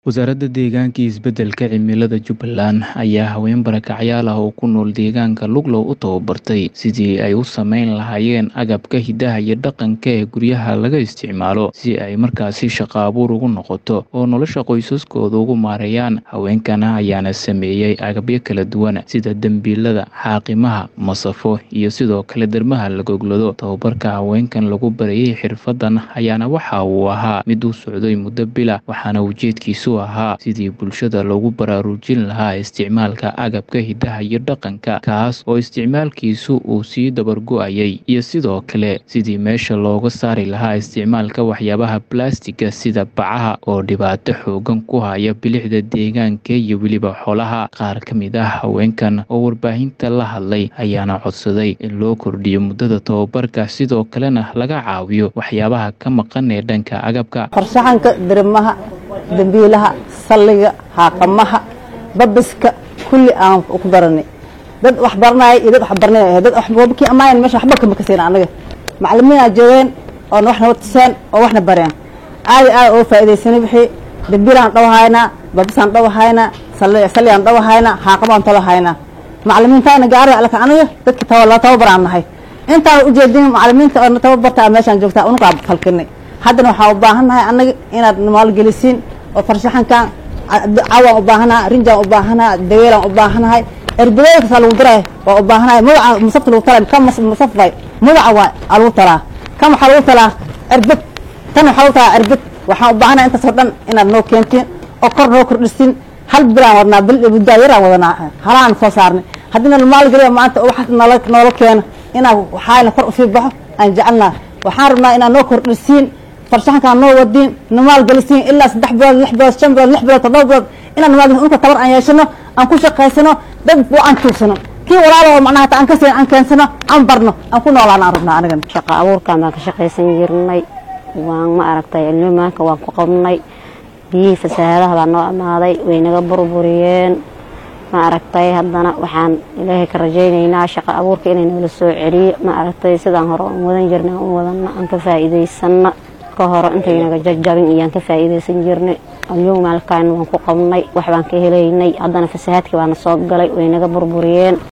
Wasaaradda Deegaanka iyo Isbeddelka Cimilada Jubbaland ayaa haween barakacyaal ah oo ku nool deegaanka Luglow u tababartay sidii ay u samayn lahaayeen agabka hidaha iyo dhaqanka ee guryaha laga isticmaalo si ay markaasi shaqo abuur ugu noqoto oo nolosha qoysaskooda ugu maareeyaan. Haweenkan ayaana sameeyay agabyo kala duwan sida dambiilada, xaaqimaha, masafo iyo sidoo kale dhermaha la goglado. Tababarka haweenkan lagu barayay xirfaddan ayaana waxa uu ahaa mid u socday muddo bil ah, waxaana ujeedkiisu ahaa sidii bulshada loogu baraarujin lahaa isticmaalka agabka hidaha iyo dhaqanka kaas oo isticmaalkiisu uu sii dabar go'ayay iyo sidoo kale sidii meesha looga saari lahaa isticmaalka waxyaabaha balaastigga sida bacaha oo dhibaato xooggan ku haya bilicda deegaanka iyo weliba xoolaha. Qaar ka mid ah haweenkan oo warbaahinta la hadlay ayaana codsaday in loo kordhiyo muddada tababarka sidoo kalena laga caawiyo waxyaabaha ka maqan ee dhanka agabka. farshaxanka dirimaha dambiilaha salliga xaaqamaha babiska kulli aan ku baranay dad wax baranaya iyo dad wax baranay ahayd dad waxbakii amaayan meesha waxba kama kaseen anaga macalimiina joogeen oo waxna watuseen oo waxna bareen aadi aad oo faa'iidaysanay wixii dambiilaan dhawahaynaa babisaan dhawahaynaa salligaan dhawahaynaa xaaqamaan talahaynaa macalimiintaana gaari alka aniga dadki la tababaraan nahay intaan ujeedin macalimiinta oo tababarta meeshaan joogtaa unugaa falkinay haddana waxaan u baahannahay annaga inaad maalgelisiin oo farshaxankan cawaan u baahanaha rinjaan u baahanaha daweelaan u baahanahay erbadooda kasaa lagu diray waa u baahanahay magaca musafta lagu talay ka musafay magaca waa aa lagu talaa kan waxaa lagu talaa erbad tan waxaa lagu talaa erbad waxaan u baahanahay intaasoo dhan inaad noo keentiin oo kor noo kordhisin hal bilaan wadnaa bil muddaa yaraan wadanaa halaan soo saarnay haddii na maalgeliya maanta wax noola noola keeno inaa waxaayna kor usii baxo aan jecelnaha waxaan rabnaa inaad noo kordhisiin farshaxankaan noo wadiin namaalgelisiin ilaa saddex bilood lix bilood shan bilood lix bilood toddoba bilood inaan namaalgelin unka tabar aan yeeshano aan ku shaqaysano dad aan tuugsano kii walaalo macnaha hata aan ka siin aan keensano aan barno aan ku noolaana aan rabnaa anigan shaqa abuurkan baan ka shaqaysan jirnay waan ma aragtay ilmimaanka waan ku qabnay biyihii fasaahadaha baa noo amaaday way naga burburiyeen ma aragtay haddana waxaan ilaahay ka rajaynaynaa shaqa abuurka inay noola soo celiyo ma aragtay sidaan hore aan wadan jirnay aan u wadana aan ka faa'iidaysana ka hore intaynaga jajabin iyaan ka faa'iidaysan jirnay alyog maalkaan waan ku qabnay wax baan ka helaynay haddana fasahaadkii baana soo galay way naga burburiyeen